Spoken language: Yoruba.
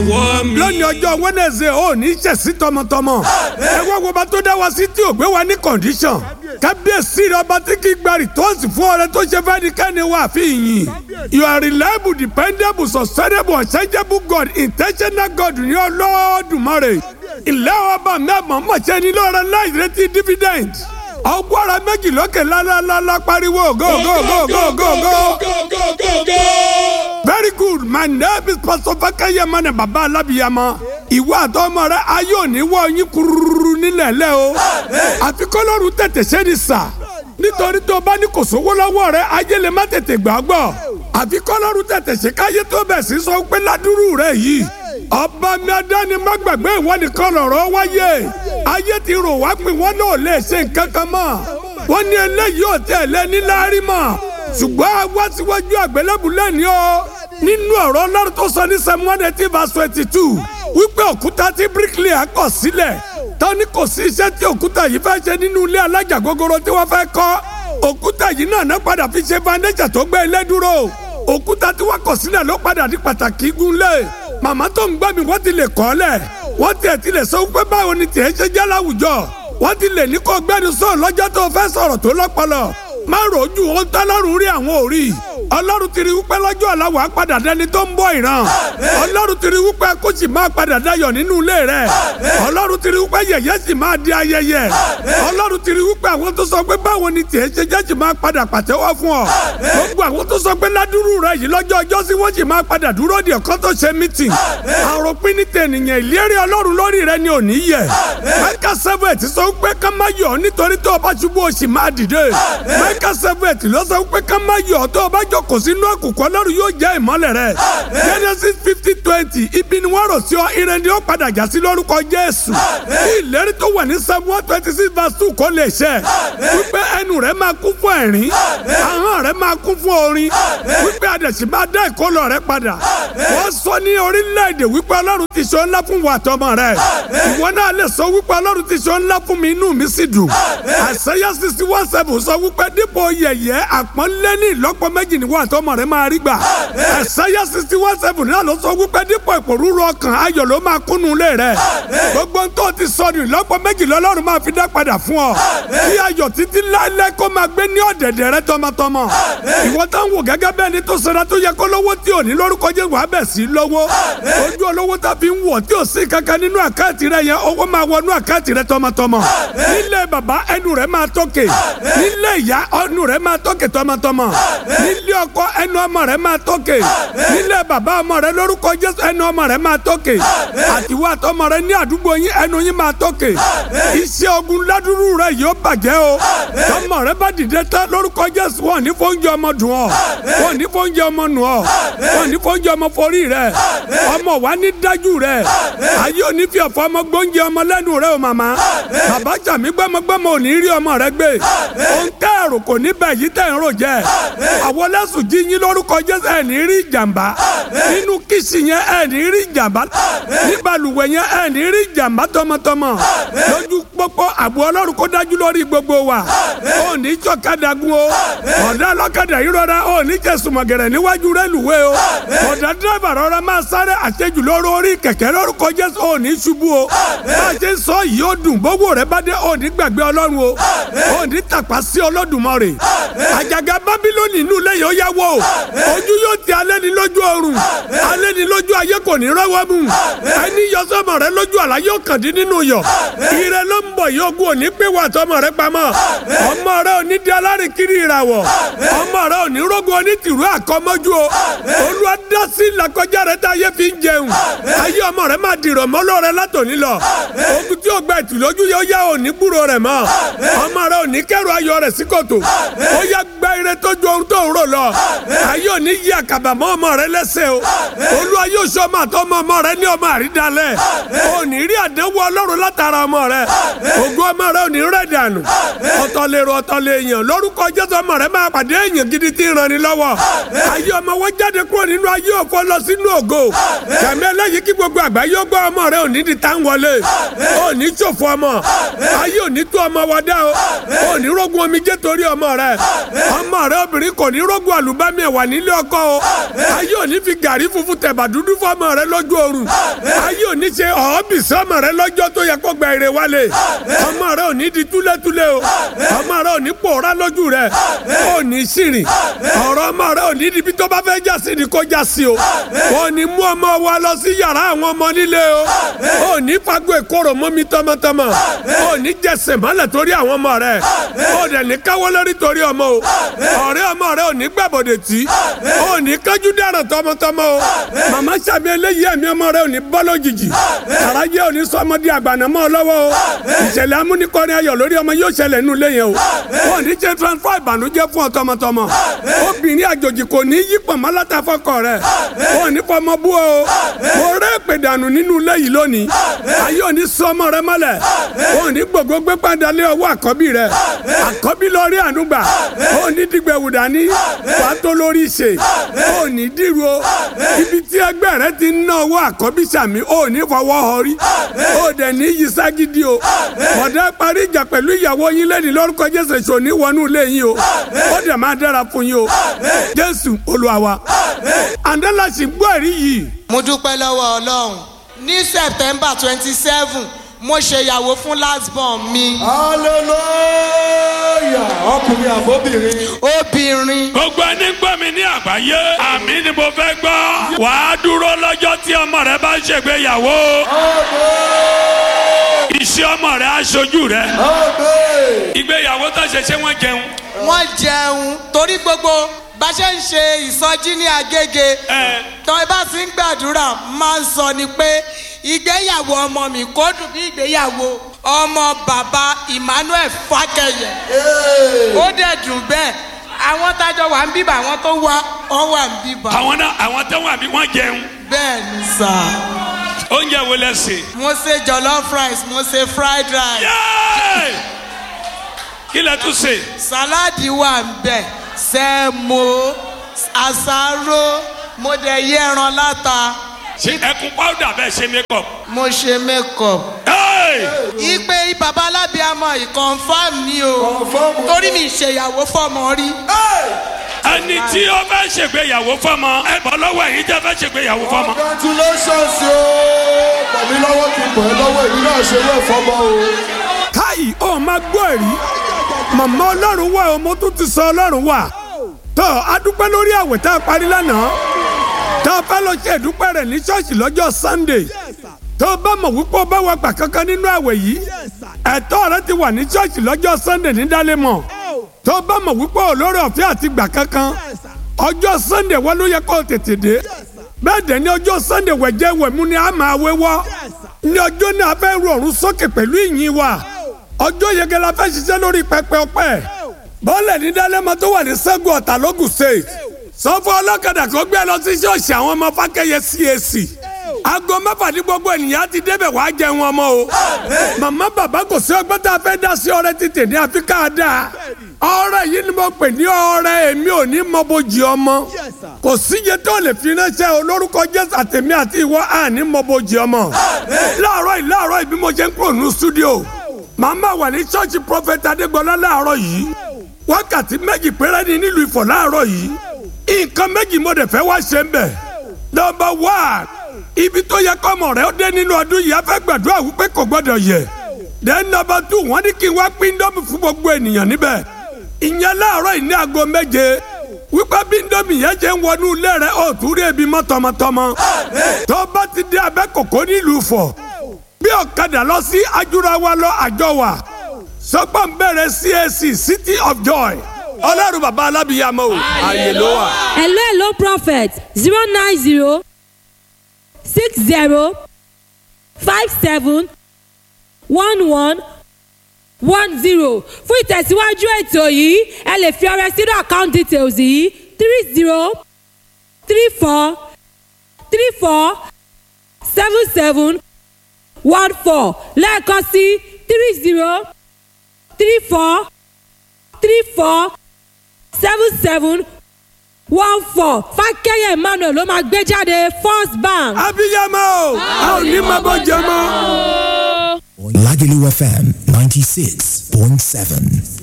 lónìí ọjọ́ Wednesday ò ní ṣẹ̀sí tọmọtọmọ ẹ wá wo bá tó dá wa sí tí ò gbé wa ní condition kábíyèsí rẹ ọba tí kì í gba rìtọ́ọ̀sì fún ọrẹ tó ṣe fẹ́ ní kẹ́ni wà fi yìn you are reliable dependable sustainable unchangeable God intentional God ní Olódùmarè ilé ọba mẹ́mọ̀ mọ̀ṣẹ́ ní lọ́rọ̀ láì retí dividend ọgbọ́ra méjì lókè lálálálá pariwo go go go go go go. very good my name is pastor fakeye mane baba alabiyama ìwọ àtọmọ rẹ ayé òní wọ yín kururu nílẹ̀ lẹ́ o àfi kọ́lọ́run tètè ṣe ni sà nítorí tó bá ní kò sówó lọ́wọ́ rẹ ayé lè má tètè gbà gbọ́ àfi kọ́lọ́run tètè ṣe káyé tó bẹ̀ sí sọ pé ládùúrú rẹ yìí ọba mi adáni má gbàgbé ìwọ nìkan lọ̀rọ̀ wáyé ayé ti rò wá pé wọn náà lè ṣe nǹkan kan mọ́ wọn ní eléyìí ò tẹ̀ lẹ́ni láárí mọ́ ṣùgbọ́n àwa síwájú àgbélébù lẹ́ni o nínú ọ̀rọ̀ ọlọ́run tó sọ ní Samuel eighteen verse twenty two wípé òkúta tí bricklayer kọ̀ sílẹ̀ tọ́ni kò sí iṣẹ́ tí òkúta yìí fẹ́ ṣe nínú ilé alájà gogoro tí wọ́n fẹ́ kọ́ òkúta yìí náà náà padà fi ṣe foundation tó gbé ilé dúró òkúta tí wọ́n kọ̀ sílẹ̀ ló padà di pàtàkì gúnlẹ̀ màmá tó ń gbọ́ mi wọ́n ti lè kọ́ lẹ̀ wọ́n tiẹ̀ ti lè sọ pé báwo ni tiẹ̀ ṣe jẹ́ láwùjọ wọ́n ti lè ní kó gbẹ́nu sọ̀rọ̀ lọ́jọ́ tó fẹ́ sọ̀rọ̀ tó lọ́pọlọ má rojú ohun tọ́lọ́run rí àwọn òrí ọlọ́run ti rí wípé lọ́jọ́ ọ̀la wàá padà dẹni tó ń bọ̀ ìran ọlọ́run ti rí wípé kó sì máa padà dayọ̀ nínú ilé rẹ̀ ọlọ́run ti rí wípé yẹ̀yẹ́ sì máa di ayẹyẹ ọlọ́run ti rí wípé àwọn tó sọ pé báwo ni tiẹ̀ ṣe jẹ́ sì máa padà pàtẹ́wọ́ fún ọ gbogbo àwọn tó sọ pé ládùúrú rẹ̀ yìí lọ́jọ́ ọjọ́ sí wọ́n sì máa padà dúró di ọ̀kan tó ṣe mítìn àròpin ní tẹ̀nìyàn ìlérí ọlọ́run lórí rẹ̀ ni ò ní yẹ mẹ́ka sẹ́fẹ̀tì sọ pé ká má yọ̀ nítorí tó o bá ṣubú o sì máa dìde mẹ́ka sẹ́fẹ̀tì ló sọ pé ká má yọ̀ tó o bá jọ kò sínú àkùkọ lọ́run yóò jẹ́ ìmọ́lẹ̀ rẹ̀. Genesis fifty twenty ibi ni wọ́n rò sí ọ ire ni ó padà já sí lórúkọ Jésù. Bí ìlérí tó wà ní Psalm one twenty six verse two kò lè ṣẹ. Wípé ẹnu rẹ̀ máa kún fún ẹ̀rín. Ahọ́n rẹ̀ máa kún fún orin. Wípé àdẹ̀sí máa dá ìkólọ rẹ̀ padà. Wọ́n sọ ní orílẹ̀-èdè wípé Ọlọ́run ti ṣe ńlá fún wa àtọmọ rẹ̀. Ìwọ náà lè sọ wípé Ọlọ́run ti ṣe ńlá fún mi inú mi sì dùn. Àṣeyá sixty one seven sọ wípé dípò yẹ̀yẹ́ àpọ́nlé ní ìlọ́pọ̀ méjì ni wọ́n àtọmọ rẹ̀ máa rí gbà. ẹ̀sáyà sixty one seven náà ló sọ wípé dípò ìpòrúurú ọkàn ayọ̀ ló máa kúnnú ilé rẹ̀. gbogbo tó ti sọnù ìlọ́pọ̀ méjì lọ́lọ́run máa fi dá padà fún ọ. kí ayọ̀ títí láéláé kó máa gbé ní ọ̀dẹ̀dẹ̀ rẹ tọmọtọmọ. ìwọ tó ń wò gẹ́gẹ́ bẹ́ẹ̀ ni tó sara tó yẹ kó lówó tí ò ní lórúkọ jẹ́ wàá bẹ̀ sí lówó. ojú olówó tá fi ń wọ̀ tí ò sí kankan nínú àkáǹtì rẹ yẹn owó máa wọnú àkáǹtì rẹ tọmọtọmọ. nílé bàbá ẹnu rẹ máa tókè. nílé ìyá ẹnu rẹ máa tókè tọmọtọmọ. nílé ọkọ ẹnu ọmọ rẹ máa tókè nílé bàbá ọmọ rẹ lórúkọ jésù ẹnu ọmọ rẹ máa tókè àtiwọ́ àtọmọ rẹ ní àdúgbò yín ẹnu yín máa tókè iṣẹ́ ogun ládùúrú rẹ yóò bàjẹ́ o tọmọ rẹ bá dìde tán lórúkọ jésù wọn ní fóúnjẹ ọmọ dùn ọ wọn ní fóúnjẹ ọmọ nù ọ wọn ní fóúnjẹ ọmọ forí rẹ ọmọ wa ní dájú rẹ ayé òní fi ọ̀fọ̀ ọmọ gbóúnjẹ ọmọ lẹ́nu rẹ o màmá bàbá jàmí gbẹmọgbẹmọ ò ní rí ọmọ rẹ gbé òun tẹ́ ẹ̀rù kò ní bẹ̀ yí tẹ̀ ń rò jẹ́ àwọn lẹ́sùn jí yín lórúkọ jésù ẹ̀ ní rí ìjàmbá nínú kìsì yẹn ẹ̀ ní rí ìjàmbá ní balùwẹ̀ yẹn ẹ̀ ní rí ìjàmbá tọmọtọmọ lójú pópó àbò ọlọ́run kó dájú lórí gbogbo wa ò ní jọ̀kadà gun o ọ̀dà ọlọ́kadà yìí rọra ò ní jẹ̀sùmọ̀gẹ̀rẹ̀ níwájú rẹ́lùwé o ọ̀dà dírẹ́bà rọra máa sáré àṣejù lórí orí kẹ̀kẹ́ lórúkọ jésù ò ní ṣubú o bá a ṣe ń sọ yìí ó dùn gbogbo rẹ bá dé ò ní gbàgbé ọlọ́run o ò ní tàpá sí Olódùmarè àjàgà bábílónì inú ilé yìí ó yá wò ojú yóò ti alẹ́ ní lójú ọrùn alẹ́ ní lójú ayé kò ní rọ́wọ́ mú ẹni yọ sọmọ rẹ lójú àlá yóò kàn dín nínú yọ ire ló ń bọ̀ yóò gún òní pé wà tọmọ rẹ pamọ́ ọmọ rẹ ò ní di alárìnkiri ìràwọ̀ ọmọ rẹ ò ní rógun onítìrú àkọ́mọ́jú o olúwa dá sí làkọjá rẹ tá ayé fi ń jẹun ayé ọmọ rẹ máa dìrọ̀ mọ́lọ́ rẹ látòní lọ ogun tí ó gba ìtùlójú yóò yá òní gbúrò rẹ mọ́ ọmọ rẹ ò ní kẹrù ayọ̀ rẹ sí kòtò ó yá gba ire tó ju ohun tó ń rò lọ ayé òní yí àkàbà mọ́ ọmọ rẹ lẹ́sẹ̀ o olúwa yóò sọ ọmọ àtọmọ ọmọ rẹ ní ọmọ àrídàlẹ̀ òní rí àdánwò ọlọ́run látara ọmọ rẹ ògùn ọmọ rẹ òní rẹ̀ dànù ọ̀tọ̀ lèrò ọ̀tọ̀ lèèyàn lórúkọ jésù ọmọ rẹ máa pàdé èèyàn gidi tí ń rani lọ́wọ́ ayé ọmọ wọn jáde kúrò nínú ayé òfò lọ sínú ògo kàmí ẹlẹ́yìí kí gbogbo àgbáyé ó gbọ́ ọmọ rẹ ò ní di tá ń wọlé ò ní ṣòfò ọmọ ayé ò ní tó ọmọ wa dá o ò ní rógun omijé torí ọmọ rẹ ọmọ rẹ obìnrin kò ní rógun àlùbámi ẹ̀wà nílé ọkọ o ayé ò ní fi gàrí funfun tẹ̀bà dúdú fún ọmọ rẹ lójú oorun ayé ò ní ṣe ọ̀ọ́bìsí ọmọ rẹ lọ́jọ́ tó yẹ kó gba èrè wálé ọmọ rẹ ò ní di túlétúlé o ọmọ rẹ ò ní pòórá lójú rẹ ò ní ṣìrìn ọ̀rọ̀ ọmọ rẹ ò ní di bí tó bá fẹ́ já sí ni kó já sí o ò ní mú ọmọ wa lọ sí yàrá àwọn ọmọ nílé o ò ní fagbó ìkorò mọ́mi tọmọtọmọ ò ní jẹsẹ̀ mọ́lẹ̀ torí àwọn ọmọ rẹ ò dẹ̀ ní káwọ́ lórí torí ọmọ o ọ̀rẹ́ ọmọ rẹ ò ní gbàbọ̀dẹ̀ tí ò ní kájú dáràn tọmọtọmọ o màmá sàmì eléyìí ẹ̀mí ọmọ rẹ ò ní bọ́ lójijì àràjẹ ò ní sọmọdé àgbàna mọ́ ọ lọ́wọ́ o ìṣẹ̀lẹ̀ amúnikọ́ni ayọ̀ lórí ọmọ yóò ṣẹlẹ̀ nínú ilé yẹn o wọn ò ní ṣe transfer ìbànújẹ́ fún ọ tọmọtọmọ obìnrin àjòjì kò ní yí pọ̀nmọ́ látàfọ́kọ rẹ̀ wọn ò ní fọmọ bú o mo rẹ́ èpè dànù nínú ilé yìí lónìí ayé ò ní sọ ọmọ rẹ mọ́lẹ̀ wọn ò ní gbogbo gbé padà lé ọwọ́ àkọ́bí rẹ àkọ́bí lọ rí ànúgbà ò ní dìgbẹ̀wù dání wàá tó lórí ṣe ò ní dìrú o ibi tí ẹgbẹ́ rẹ ti ń ná owó àkọ́bí sàmì ò ní fọwọ́ họrí ò dẹ̀ ní yí ságídí o ọ̀dà parí ìjà pẹ̀lú ìyàwó yín lẹ́ni lórúkọ jésù èso ní wọnú ilé yín o ó dẹ̀ máa dára fún yín o jésù olúwa wa àndálà sì gbọ́ ẹ̀rí yìí. mo dúpẹ́ lọ́wọ́ ọlọ́run ní september twenty seven mo ṣèyàwó fún last born mi hallelujah ọkùnrin àbóbìnrin. obìnrin gbogbo ẹni gbọ́ mi ní àgbáyé àmì ni mo fẹ́ gbọ́ wàá dúró lọ́jọ́ tí ọmọ rẹ bá ń ṣègbéyàwó iṣẹ́ ọmọ rẹ aṣojú rẹ ìgbéyàwó tó ṣe ṣé wọ́n jẹun. wọ́n jẹun torí gbogbo bá ṣe ń ṣe ìsọjí ní agége ẹ tọ́ ẹ bá ti ń gbàdúrà máa ń sọ ni pé ìgbéyàwó ọmọ mi kò dùn bí ìgbéyàwó ọmọ bàbá emmanuel fákẹyẹ ó dẹ̀ dùn bẹ́ẹ̀ àwọn tájọ wà ń bíbà àwọn tó wá wọn wà ń bíbà àwọn náà àwọn tó wà bí wọ́n jẹun bẹ́ẹ̀ ni sà oúnjẹ wo lẹ sè. mo ṣe jollof rice mo ṣe fried rice Yéé! kí lẹ tún sè. sàláàdì wà ń bẹ̀ sẹ́mo àsáró mo dẹ̀ yẹ ẹran láta ṣe ẹkún pàwùdà bẹ́ẹ̀ ṣe makeup. mo ṣe makeup. Hey! ìpè bàbá alábíàmọ ìkọ̀nfàm ni o Confirm. torí mi ìṣèyàwó fọmọ rí ẹni tí ó fẹ́ ṣègbéyàwó fọmọ ẹ bọ́ lọ́wọ́ ẹ̀yin tẹ́ fẹ́ ṣègbéyàwó fọmọ. congratulations o pẹ̀lú lọ́wọ́ kí n pọ̀ ẹ́ lọ́wọ́ èmi náà ṣe wé fọmọ o. káyì ó máa gbọ́ ẹ̀rí màmá ọlọ́run wà ó mo tún ti sọ ọlọ́run wà tó a dúpẹ́ lórí àwẹ̀ tá a parí lánàá tá a fẹ́ lọ ṣe ìdúpẹ́ rẹ̀ ní ṣọ́ọ̀ṣì lọ́jọ́ sunday tó o bá mọ̀ wípé o bá wà gbà kankan nínú àwẹ̀ yìí ẹ̀tọ́ rẹ ti wà ní ṣọ́ọ̀ṣì lọ́jọ́ sunday ní dálémọ̀ tó o bá mọ̀ wípé olórí ọ̀fẹ́ àti gbà kankan ọjọ́ sunday wọ́n ló yẹ kó o tètè dé bẹ́ẹ̀ dẹ̀ ní ọjọ́ sunday wẹ̀jẹ̀ wẹ̀mú ni a máa wéwọ́ ní ọjọ́ náà a fẹ́ ru ọ̀run sókè pẹ̀lú ìyìn wa ọjọ́ yege la fẹ́ ṣiṣẹ́ lórí pẹpẹ ọpẹ́ bọ́ọ̀lẹ̀ ní dálẹ́mọ tó wà ní sẹ́gun ọ̀tà lógùn state sọ́fọ́ ọlọ́kadà kó gbé lọ sí ṣọ́ọ̀ṣì àwọn ọmọ fákẹ́yẹ cac aago mẹ́fà ní gbogbo ènìyàn ti débẹ̀ wá jẹun ọmọ o màmá bàbá kò sí ọgbọ́n tá a fẹ́ dá sí ọrẹ títì ní àfikà dáa ọrẹ yìí ni mo pè ní ọrẹ èmi ò ní mọ bójì ọmọ kò síye tó lè fi ránṣẹ́ olórúkọ jésù àtẹ̀mí àti ìwọ àní mọ bójì ọmọ láàárọ̀ yìí láàárọ̀ yìí bí mo ṣe ń kúrò ní stúdíò màmá wà ní ṣọ́ọ̀ṣì prọfẹ̀tì adégbọlá láàárọ̀ yìí wákàtí méjì péré ni nílùú ìfọ̀ láàárọ̀ yìí nǹkan méjì mo dẹ̀ fẹ́ wá ṣe ń bẹ̀ nọmba one ibi tó yẹ kọ́mọ rẹ̀ ó dé nínú ọdún yìí a fẹ́ gbàdúrà wípé kò gbọ́dọ̀ yẹ then nọmba two wọ́n ní kí n wá pín dọ́mì fún gbogbo ènìyàn níbẹ̀ ìyẹn láàárọ̀ yìí ní aago méje wípé bí ndómi yẹn ṣe ń wọnú ilé rẹ̀ ó tún rí ebi mọ́ tọmọtọmọ tó bá ti dé abẹ́ kòkó nílùú Ifọ̀ bí ọ̀kadà lọ sí ajúrawa lọ àjọ wa sọgbọ́n bẹ̀rẹ̀ CAC City of Joy ọlọ́run bàbá alábìyàmọ́ o ààyè ló wà. hello hello prophet zero nine zero six zero five seven one one one zero fún ìtẹ̀síwájú ètò yìí ẹ lè fi ọrẹ sínú account details yìí three zero three four three four seven seven one four lẹ́ẹ̀kan sí three zero three four three four seven seven one four fákẹ́yẹ̀ emmanuel ló máa gbé jáde first bank. abiyamọ o a ò ní máa bọ́ jẹ mọ́. Lagelu FM 96.7.